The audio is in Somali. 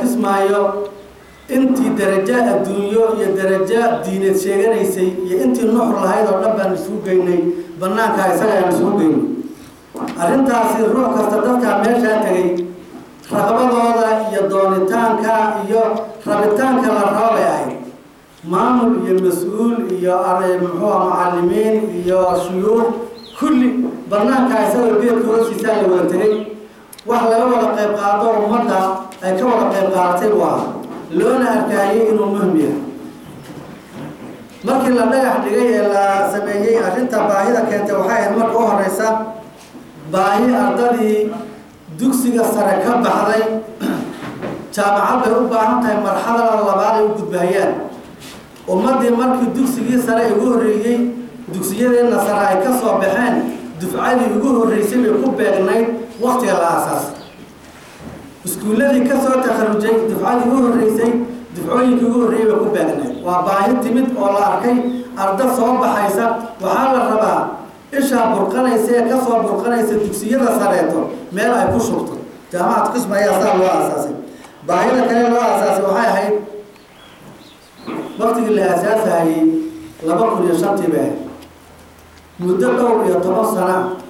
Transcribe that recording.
kismaayo intii darajo adduunyo iyo darajo diineed sheeganaysay iyo intii nuxur lahayd oo dhan baan isugu geynay banaanka isaga ayaan isugu geynay arrintaasi ruux kasta dadkaa meeshaa tegay raqbadooda iyo doonitaanka iyo rabitaanka la rabo bay ahayd maamul iyo mas-uul iyo muxuua macalimiin iyo shuyuuq kulli banaanka isagoo geedka hoostiisaa la wada tegay wax laga wada qayb qaado ummadda ay ka wada qayb qaadatay buu ahaa loona arkaayay inuu muhim yahay markii la dhagax dhigay ee la sameeyey arrinta baahida keentay waxay ahayd marka u horeysa baahi ardadii dugsiga sare ka baxday jaamacad bay u baahan tahay marxalada labaad ay u gudbahayaan ummaddii markii dugsigii sare ugu horreeyey dugsiyadeenna sare ay ka soo baxeen dufcadii ugu horreysay bay ku beegnayd waktiga la aasaasay iskuulladii ka soo takharujay dufcadii ugu horreysay dufcooyinkii ugu horreeyey bay ku beegnayd waa baahi timid oo la arkay arda soo baxaysa waxaa la rabaa ishaa burqanaysa ee kasoo burqanaysa dugsiyada sareeto meel ay ku shubto jaamacad qisma ayaa saa loo aasaasay baahida kale loo aasaasay waxay ahayd waktigii la aasaasahayey laba kun iyo shantii bay ahayd muddo dhowr iyo toban sana